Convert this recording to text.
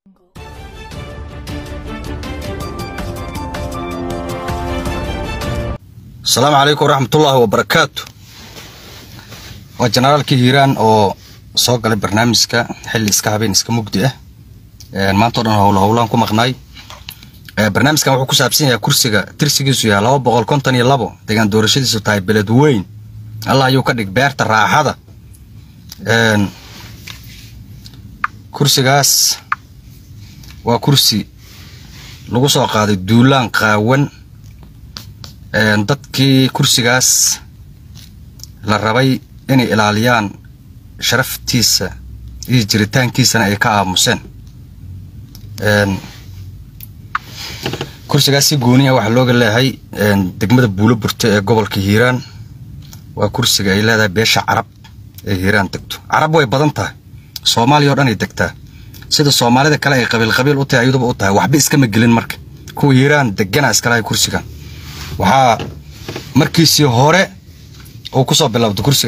asalaamu calaykum waraxmatullaahi wabarakaatu waa jenaraalkii hiiraan oo soo galay barnaamijka xilli iska habeen iska mugdi ah maanta o dhan howlo howlaan ku maqnaay barnaamijkan wuxuu ku saabsan yahay kursiga tirsigiisu yahay laba boqol konton iyo labo degaan doorashadiisu tahay beled weyn allah ayuu ka dhig beerta raaxada kursigaas waa kursi lagu soo qaaday duulaan qaawan dadkii kursigaas la rabay inay ilaaliyaan sharaftiisa iyo jiritaankiisana ay ka aamuseen kursigaas si gooniya waxaa looga leeyahay degmada buulo burte ee gobolka hiiraan waa kursiga ay leedahay beesha carab ee hiiraan degto carab way badan tahay soomaaliya o dhan ay degtaa sida soomaalida kale ay qabiil qabiil u tahay ayaduba u tahay waxba iskama gelin marka kuwa hiiraan degana iskalahay kursigan waxaa markiisii hore uu ku soo bilowda kursiga